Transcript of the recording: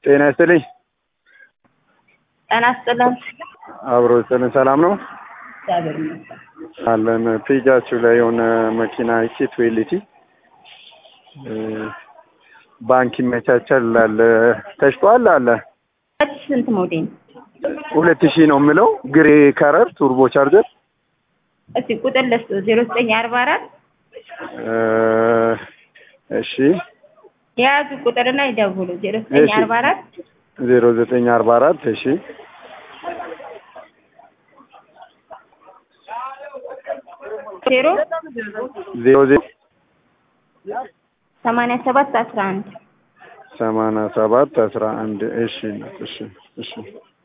ጤና ይስጥልኝ። ጤና ይስጥልን። አብሮ ይስጥልን። ሰላም ነው እግዚአብሔር ይመስገን። አለን። ፔጃችሁ ላይ የሆነ መኪና ኬት ዌሊቲ ባንክ ይመቻቻል አለ ተሽጧል አለ ሁለት ሺህ ስንት ሞዴል? ሁለት ሺህ ነው የምለው ግሬ ከረር ቱርቦ ቻርጀር እስቲ ቁጥር ለስቶ ዜሮ ዘጠኝ አርባ አራት እሺ የያዙ ቁጥርና ይደውሉ ዜሮ ዘጠኝ እሺ። አርባ አራት ዜሮ ዘጠኝ አርባ አራት እሺ ዜሮ ዜሮ ዜሮ ሰማንያ ሰባት አስራ አንድ ሰማንያ ሰባት አስራ አንድ እሺ እናት እሺ እሺ